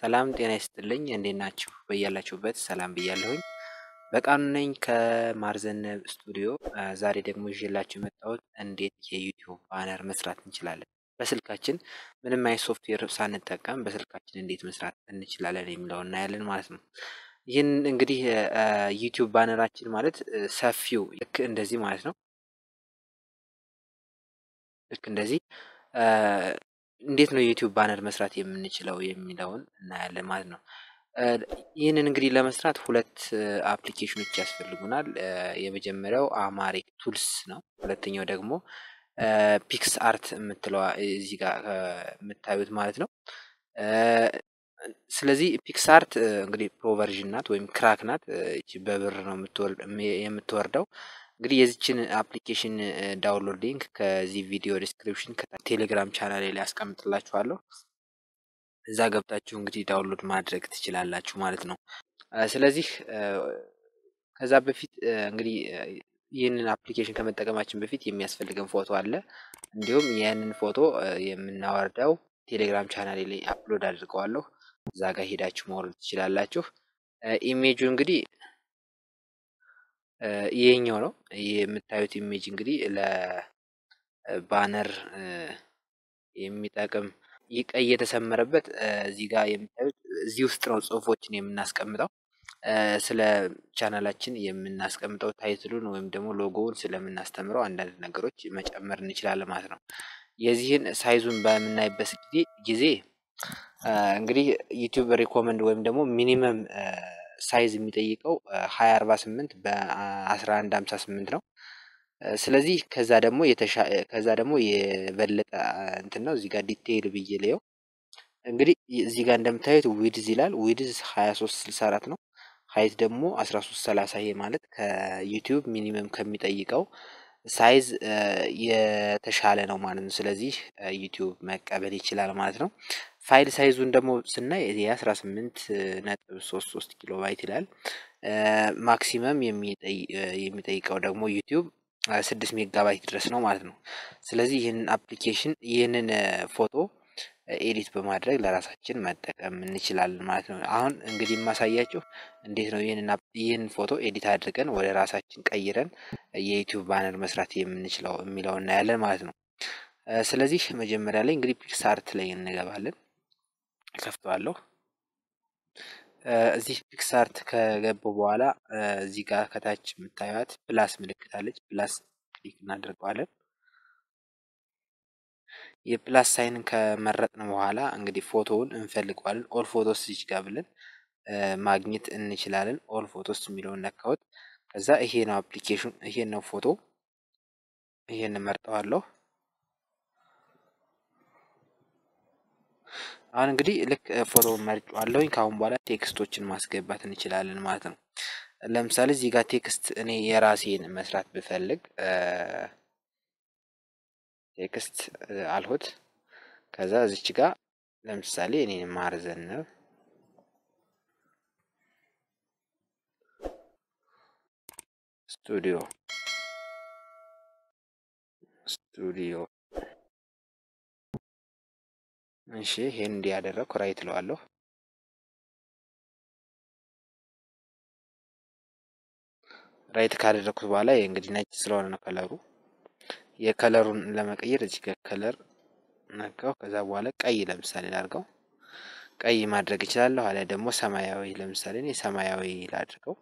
ሰላም ጤና ይስጥልኝ እንዴት ናችሁ? በያላችሁበት ሰላም ብያለሁኝ። በቃሉ ነኝ ከማርዘነብ ስቱዲዮ። ዛሬ ደግሞ ይዤላችሁ የመጣሁት እንዴት የዩቲዩብ ባነር መስራት እንችላለን፣ በስልካችን ምንም አይነት ሶፍትዌር ሳንጠቀም በስልካችን እንዴት መስራት እንችላለን የሚለውን እናያለን ማለት ነው። ይህን እንግዲህ ዩቲዩብ ባነራችን ማለት ሰፊው ልክ እንደዚህ ማለት ነው። ልክ እንደዚህ እንዴት ነው የዩቲዩብ ባነር መስራት የምንችለው የሚለውን እናያለን ማለት ነው። ይህንን እንግዲህ ለመስራት ሁለት አፕሊኬሽኖች ያስፈልጉናል። የመጀመሪያው አማሪክ ቱልስ ነው። ሁለተኛው ደግሞ ፒክስ አርት የምትለዋ እዚህ ጋር የምታዩት ማለት ነው። ስለዚህ ፒክስ አርት እንግዲህ ፕሮቨርዥን ናት ወይም ክራክ ናት። በብር ነው የምትወርደው። እንግዲህ የዚችን አፕሊኬሽን ዳውንሎድ ሊንክ ከዚህ ቪዲዮ ዲስክሪፕሽን ከቴሌግራም ቻናል ላይ ያስቀምጥላችኋለሁ። እዛ ገብታችሁ እንግዲህ ዳውንሎድ ማድረግ ትችላላችሁ ማለት ነው። ስለዚህ ከዛ በፊት እንግዲህ ይህንን አፕሊኬሽን ከመጠቀማችን በፊት የሚያስፈልገን ፎቶ አለ። እንዲሁም ያንን ፎቶ የምናወርደው ቴሌግራም ቻናል ላይ አፕሎድ አድርገዋለሁ። እዛ ጋር ሄዳችሁ ማውረድ ትችላላችሁ። ኢሜጁ እንግዲህ ይሄኛው ነው የምታዩት ኢሜጅ እንግዲህ ለባነር የሚጠቅም ቀይ የተሰመረበት እዚህ ጋር የምታዩት እዚህ ውስጥ ነው ጽሁፎችን የምናስቀምጠው ስለ ቻናላችን የምናስቀምጠው ታይትሉን ወይም ደግሞ ሎጎውን ስለምናስተምረው አንዳንድ ነገሮች መጨመር እንችላለን ማለት ነው። የዚህን ሳይዙን በምናይበት ጊዜ ጊዜ እንግዲህ ዩቲዩብ ሪኮመንድ ወይም ደግሞ ሚኒመም ሳይዝ የሚጠይቀው ሀያ አርባ ስምንት በአስራ አንድ ሀምሳ ስምንት ነው። ስለዚህ ከዛ ደግሞ ከዛ ደግሞ የበለጠ እንትን ነው እዚህ ጋር ዲቴይል ብዬ ልየው እንግዲህ እዚህ ጋር እንደምታዩት ዊድዝ ይላል ዊድዝ ሀያ ሶስት ስልሳ አራት ነው። ሀይት ደግሞ አስራ ሶስት ሰላሳ ይሄ ማለት ከዩቲዩብ ሚኒመም ከሚጠይቀው ሳይዝ የተሻለ ነው ማለት ነው። ስለዚህ ዩቲዩብ መቀበል ይችላል ማለት ነው። ፋይል ሳይዙን ደግሞ ስናይ የአስራ ስምንት ነጥብ ሶስት ሶስት ኪሎ ባይት ይላል። ማክሲመም የሚጠይቀው ደግሞ ዩቲዩብ ስድስት ሜጋባይት ድረስ ነው ማለት ነው። ስለዚህ ይህንን አፕሊኬሽን ይህንን ፎቶ ኤዲት በማድረግ ለራሳችን መጠቀም እንችላለን ማለት ነው። አሁን እንግዲህ የማሳያችሁ እንዴት ነው ይህንን ይህን ፎቶ ኤዲት አድርገን ወደ ራሳችን ቀይረን የዩቲዩብ ባነር መስራት የምንችለው የሚለው እናያለን ማለት ነው። ስለዚህ መጀመሪያ ላይ እንግዲህ ፒክሳርት ላይ እንገባለን። ከፍተዋለሁ። እዚህ ፒክሳርት ከገባው በኋላ እዚህ ጋር ከታች የምታዩት ፕላስ ምልክት አለች። ፕላስ ክሊክ እናደርገዋለን። የፕላስ ሳይንን ከመረጥን በኋላ እንግዲህ ፎቶውን እንፈልገዋለን። ኦል ፎቶስ እዚህ ጋር ብለን ማግኘት እንችላለን። ኦል ፎቶስ የሚለውን ነካሁት። ከዛ ይሄ ነው አፕሊኬሽን፣ ይሄ ነው ፎቶ፣ ይሄን መርጠዋለሁ። አሁን እንግዲህ ልክ ፎቶ መርጫዋለሁኝ። ከአሁን በኋላ ቴክስቶችን ማስገባት እንችላለን ማለት ነው። ለምሳሌ እዚህ ጋር ቴክስት እኔ የራሴን መስራት ብፈልግ ቴክስት አልሁት። ከዛ እዚች ጋር ለምሳሌ እኔ ማርዘነብ ስቱዲዮ ስቱዲዮ እሺ ይሄን እንዲያደረግኩ ራይት እለዋለሁ። ራይት ካደረግኩት በኋላ እንግዲህ ነጭ ስለሆነ ነው ከለሩ። የከለሩን ለመቀየር እዚህ ጋር ከለር ነካው። ከዛ በኋላ ቀይ ለምሳሌ ላድርገው። ቀይ ማድረግ እችላለሁ። አሊያ ደግሞ ሰማያዊ ለምሳሌ እኔ ሰማያዊ ላድርገው።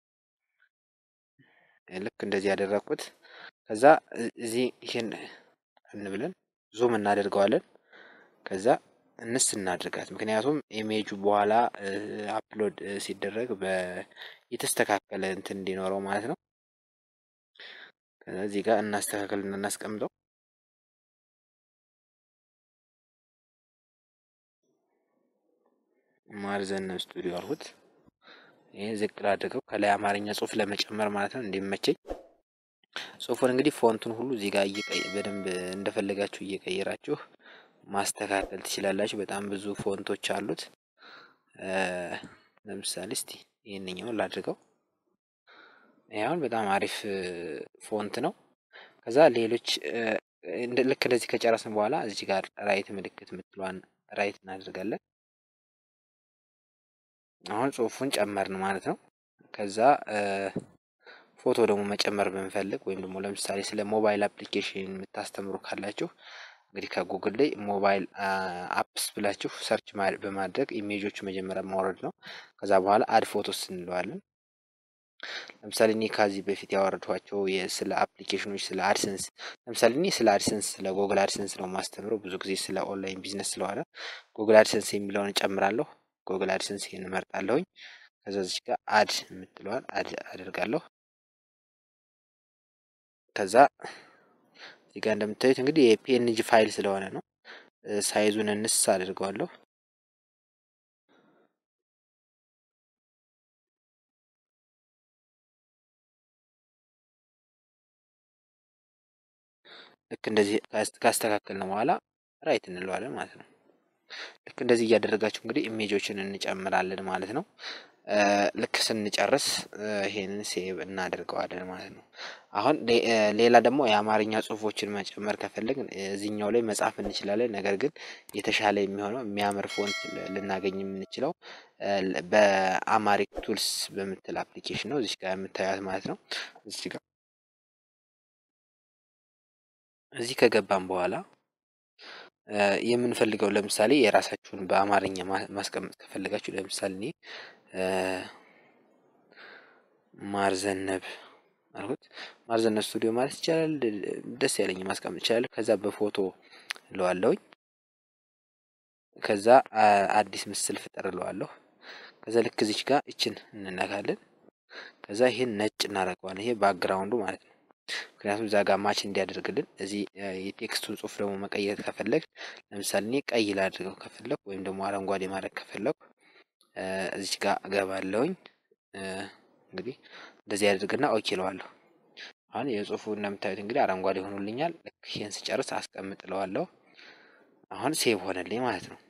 ልክ እንደዚህ ያደረግኩት። ከዛ እዚህ ይሄን እንብለን ዙም እናደርገዋለን። ከዛ እንስ እናድርጋት። ምክንያቱም ኢሜጁ በኋላ አፕሎድ ሲደረግ የተስተካከለ እንትን እንዲኖረው ማለት ነው። እዚህ ጋር እናስተካከል እና እናስቀምጠው። ማርዘነብ ስቱዲዮ አልኩት። ይህ ዝቅ ላድርገው ከላይ አማርኛ ጽሁፍ ለመጨመር ማለት ነው እንዲመቸኝ። ጽሁፉን እንግዲህ ፎንቱን ሁሉ እዚህ ጋር በደንብ እንደፈለጋችሁ እየቀየራችሁ ማስተካከል ትችላላችሁ። በጣም ብዙ ፎንቶች አሉት። ለምሳሌ እስቲ ይህንኛውን ላድርገው። ይሁን በጣም አሪፍ ፎንት ነው። ከዛ ሌሎች ልክ እንደዚህ ከጨረስን በኋላ እዚህ ጋር ራይት ምልክት የምትለዋን ራይት እናደርጋለን። አሁን ጽሁፉን ጨመርን ማለት ነው። ከዛ ፎቶ ደግሞ መጨመር ብንፈልግ ወይም ደግሞ ለምሳሌ ስለ ሞባይል አፕሊኬሽን የምታስተምሩ ካላችሁ እንግዲህ ከጉግል ላይ ሞባይል አፕስ ብላችሁ ሰርች በማድረግ ኢሜጆቹ መጀመሪያ ማውረድ ነው። ከዛ በኋላ አድ ፎቶስ እንለዋለን። ለምሳሌ እኔ ከዚህ በፊት ያወረድኋቸው ስለ አፕሊኬሽኖች ስለ አድሰንስ ለምሳሌ እኔ ስለ አድሰንስ ስለ ጉግል አድሰንስ ነው ማስተምረው ብዙ ጊዜ ስለ ኦንላይን ቢዝነስ ስለሆነ ጉግል አድሰንስ የሚለውን እጨምራለሁ። ጉግል አድሰንስ ይህን እመርጣለሁኝ። ከዛ እዚህ ጋር አድ የምትለዋል አድ አደርጋለሁ። ከዛ እዚህ ጋር እንደምታዩት እንግዲህ የፒኤንጂ ፋይል ስለሆነ ነው ሳይዙን እንስ አድርገዋለሁ። ልክ እንደዚህ ካስተካከልን በኋላ ራይት እንለዋለን ማለት ነው። ልክ እንደዚህ እያደረጋችሁ እንግዲህ ኢሜጆችን እንጨምራለን ማለት ነው። ልክ ስንጨርስ ይሄንን ሴቭ እናደርገዋለን ማለት ነው። አሁን ሌላ ደግሞ የአማርኛ ጽሁፎችን መጨመር ከፈለግን እዚህኛው ላይ መጻፍ እንችላለን። ነገር ግን የተሻለ የሚሆነው የሚያምር ፎንት ልናገኝ የምንችለው በአማሪክ ቱልስ በምትል አፕሊኬሽን ነው። እዚች ጋር የምታዩት ማለት ነው። እዚች ጋር እዚህ ከገባን በኋላ የምንፈልገው ለምሳሌ የራሳችሁን በአማርኛ ማስቀመጥ ከፈለጋችሁ ለምሳሌ እኔ ማርዘነብ አልኩት። ማርዘነብ ስቱዲዮ ማለት ይቻላል። ደስ ያለኝ ማስቀመጥ ይቻላል። ከዛ በፎቶ እለዋለሁኝ። ከዛ አዲስ ምስል ፍጠር እለዋለሁ። ከዛ ልክ እዚች ጋር እችን እንነካለን። ከዛ ይሄን ነጭ እናደርገዋለን። ይሄ ባክግራውንዱ ማለት ነው። ምክንያቱም እዛ ጋር ማች እንዲያደርግልን እዚህ የቴክስቱን ጽሁፍ ደግሞ መቀየር ከፈለግ ለምሳሌ እኔ ቀይ ላድርገው ከፈለግ ወይም ደግሞ አረንጓዴ ማድረግ ከፈለግ እዚች ጋር እገባለሁኝ። እንግዲህ እንደዚህ ያደርግና ኦኬ እለዋለሁ። አሁን የጽሁፉ እንደምታዩት እንግዲህ አረንጓዴ ሆኖልኛል። ልክ ይህን ስጨርስ አስቀምጥ እለዋለሁ። አሁን ሴቭ ሆነልኝ ማለት ነው።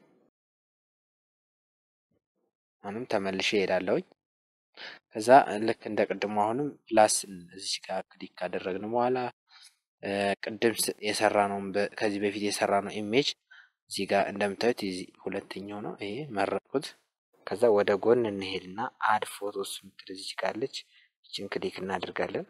አሁንም ተመልሼ እሄዳለሁኝ። ከዛ ልክ እንደ ቅድሙ አሁንም ፕላስ እዚች ጋር ክሊክ ካደረግን በኋላ ቅድም የሰራ ነው ከዚህ በፊት የሰራ ነው ኢሜጅ እዚህ ጋር እንደምታዩት ሁለተኛው ነው። ይሄ መረጥኩት። ከዛ ወደ ጎን እንሄድና አድ ፎቶስ ምትል እዚች ጋለች። ይችን ክሊክ እናደርጋለን።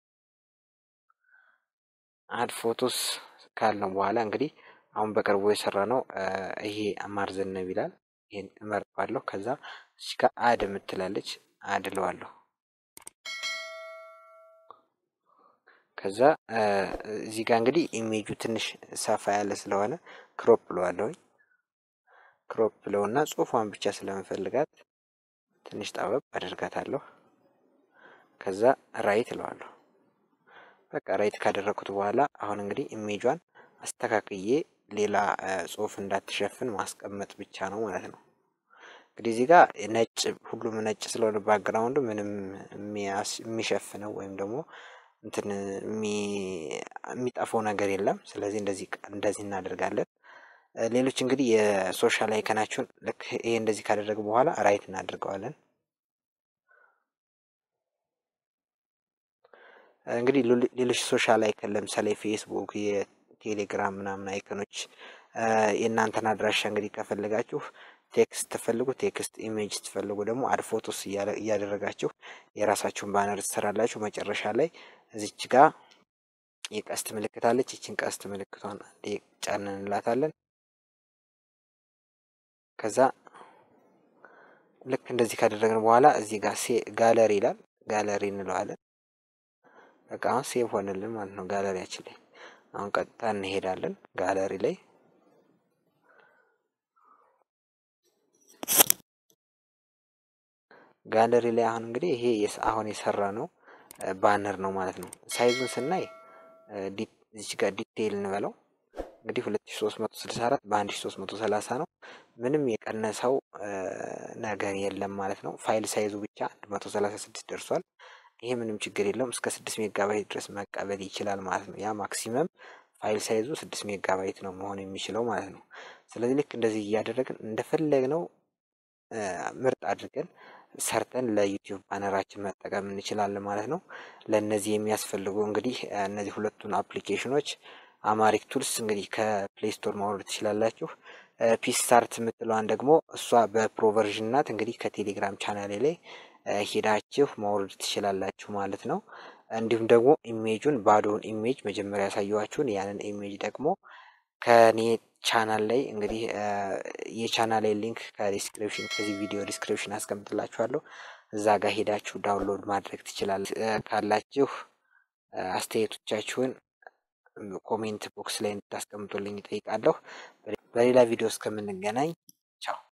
አድ ፎቶስ ካልነው በኋላ እንግዲህ አሁን በቅርቡ የሰራ ነው ይሄ ማርዘነብ ይላል። ይሄን እመርጣለሁ። ከዛ እዚህ ጋር አድ የምትላለች አድ እለዋለሁ። ከዛ እዚህ ጋር እንግዲህ ኢሜጁ ትንሽ ሰፋ ያለ ስለሆነ ክሮፕ እለዋለሁኝ። ክሮፕ ብለውና ጽሁፏን ብቻ ስለምፈልጋት ትንሽ ጠበብ አደርጋታለሁ። ከዛ ራይት እለዋለሁ። በቃ ራይት ካደረግኩት በኋላ አሁን እንግዲህ ኢሜጇን አስተካክዬ ሌላ ጽሁፍ እንዳትሸፍን ማስቀመጥ ብቻ ነው ማለት ነው። እንግዲህ እዚህ ጋር ነጭ ሁሉም ነጭ ስለሆነ ባክግራውንዱ ምንም የሚሸፍነው ወይም ደግሞ እንትን የሚጠፋው ነገር የለም። ስለዚህ እንደዚህ እንደዚህ እናደርጋለን። ሌሎች እንግዲህ የሶሻል አይከናችሁን ልክ ይሄ እንደዚህ ካደረግ በኋላ ራይት እናደርገዋለን። እንግዲህ ሌሎች ሶሻል አይከን ለምሳሌ ፌስቡክ፣ የቴሌግራም ምናምን አይከኖች የእናንተን አድራሻ እንግዲህ ከፈለጋችሁ ቴክስት ትፈልጉ ቴክስት፣ ኢሜጅ ትፈልጉ ደግሞ አድ ፎቶስ እያደረጋችሁ የራሳችሁን ባነር ትሰራላችሁ። መጨረሻ ላይ እዚች ጋር የቀስት ምልክት አለች። ይችን ቀስት ምልክቷን ጫን እንላታለን። ከዛ ልክ እንደዚህ ካደረግን በኋላ እዚህ ጋር ጋለሪ ይላል። ጋለሪ እንለዋለን። በቃ አሁን ሴቭ ሆንልን ማለት ነው ጋለሪያችን ላይ። አሁን ቀጥታ እንሄዳለን ጋለሪ ላይ ጋለሪ ላይ አሁን እንግዲህ ይሄ አሁን የሰራ ነው ባነር ነው ማለት ነው። ሳይዙን ስናይ እዚች ጋር ዲቴይል እንበለው እንግዲህ 2364 በ1330 ነው። ምንም የቀነሰው ነገር የለም ማለት ነው። ፋይል ሳይዙ ብቻ 136 ደርሷል። ይሄ ምንም ችግር የለውም። እስከ 6 ሜጋባይት ድረስ መቀበል ይችላል ማለት ነው። ያ ማክሲመም ፋይል ሳይዙ 6 ሜጋባይት ነው መሆን የሚችለው ማለት ነው። ስለዚህ ልክ እንደዚህ እያደረግን እንደፈለግነው ምርጥ አድርገን ሰርተን ለዩቲዩብ ባነራችን መጠቀም እንችላለን ማለት ነው። ለእነዚህ የሚያስፈልጉ እንግዲህ እነዚህ ሁለቱን አፕሊኬሽኖች አማሪክ ቱልስ እንግዲህ ከፕሌይ ስቶር ማውረድ ትችላላችሁ። ፒስ ስታርት የምትለዋን ደግሞ እሷ በፕሮቨርዥን ናት። እንግዲህ ከቴሌግራም ቻናሌ ላይ ሄዳችሁ ማውረድ ትችላላችሁ ማለት ነው። እንዲሁም ደግሞ ኢሜጁን ባዶውን ኢሜጅ መጀመሪያ ያሳየኋችሁን ያንን ኢሜጅ ደግሞ ከኔ ቻናል ላይ እንግዲህ የቻናል ሊንክ ከዲስክሪፕሽን ከዚህ ቪዲዮ ዲስክሪፕሽን አስቀምጥላችኋለሁ። እዛ ጋር ሄዳችሁ ዳውንሎድ ማድረግ ትችላለ ካላችሁ አስተያየቶቻችሁን ኮሜንት ቦክስ ላይ እንድታስቀምጡልኝ ይጠይቃለሁ። በሌላ ቪዲዮ እስከምንገናኝ